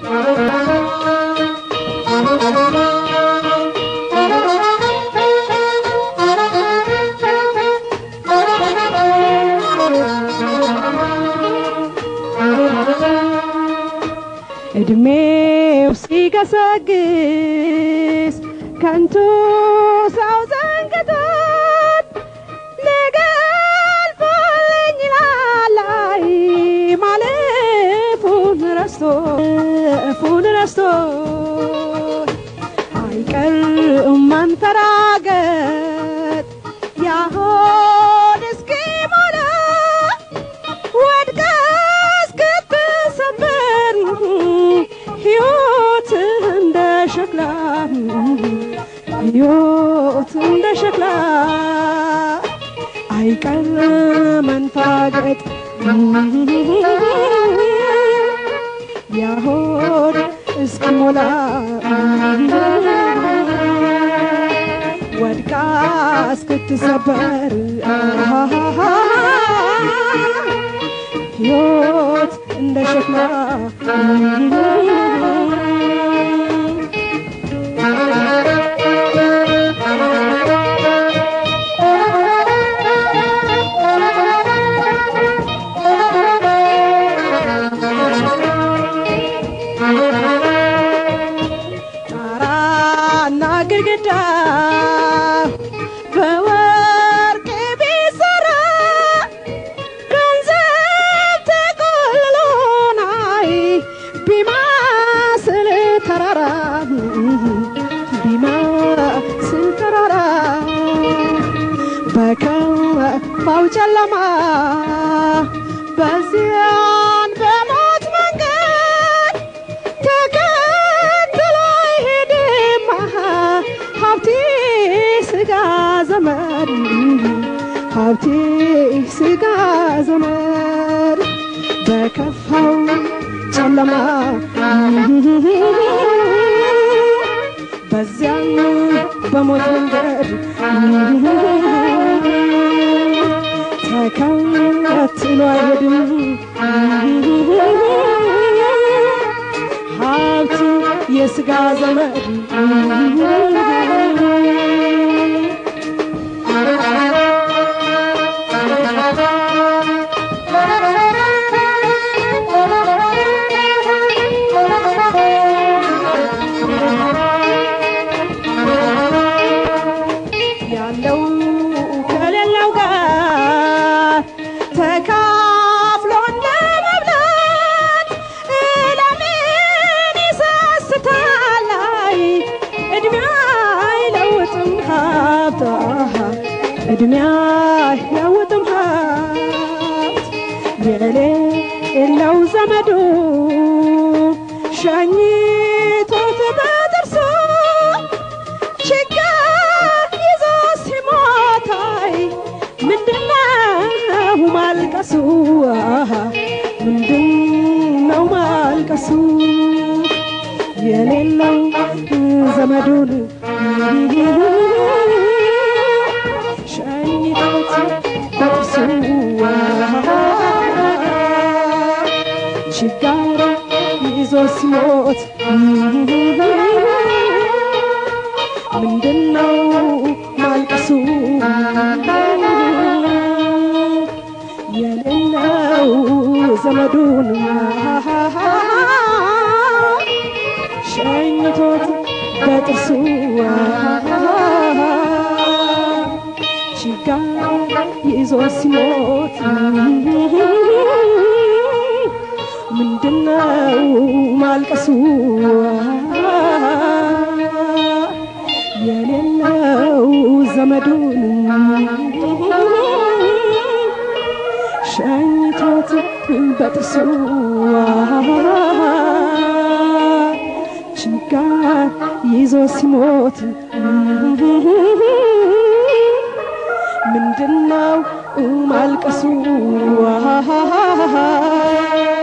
እድሜው ሲገሰግስ ከንቱ ሰው ዘንግቶት ነገ አልፎልኝ ይላል አይ ማለፉን ረስቶ እፉን ረስቶ አይቀርም መንፈራገጥ ያሆን እስኪሞላ ወድቀ እስክትሰበር ሕይወት እንደ ሸክላ ሕይወት እንደ ሸክላ አይቀር መንፋገጥ ያሆን እስኪሞላ ወድቃ እስክትሰበር ሕይወት እንደ ሸክላ ጣራና ግድግዳ በወርቅ ቢሰራ ገንዘብ ተቆልሎ ናይ ቢማስል ተራራ ቢማስል ተራራ በከፋው ጨለማ በዚያን በሞት መንገድ ተከትሎ አይሄድም ሀብቴ ስጋ ዘመድ ሀብቴ ስጋ ዘመድ በከፋው ጨለማ በዚያን በሞት መንገድ ተከትሎ አይሄድም ሀብት የስጋ ዘመድ ያለው ከሌለው ጋር ተካፍሎ እንደ መብላት ለምን ይሰስታል? አይ እድሜ አይለውጥም ሀብት እድሜ አይለውጥም ሀብት የሌለው ዘመዱ ሸኝቶት በጥርሱ ችግር ይዞ ሲሞታይ ምንድነው ማልቀሱ? አሃ፣ ምንድነው ማልቀሱ? የሌለው ዘመዱን ሸኝቶት በጥርሱ ችጋር ይዞ ሲሞት ምንድነው ማልቀሱ? የሌለው ዘመዱን ሸኝቶት በጥርሱ ችጋር ይዞ ሲሞት ምንድነው ማልቀሱ? የሌለው ዘመዱን ሸኝቶት በጥርሱ ችጋር ይዞ ሲሞት ምንድነው ማልቀሱ?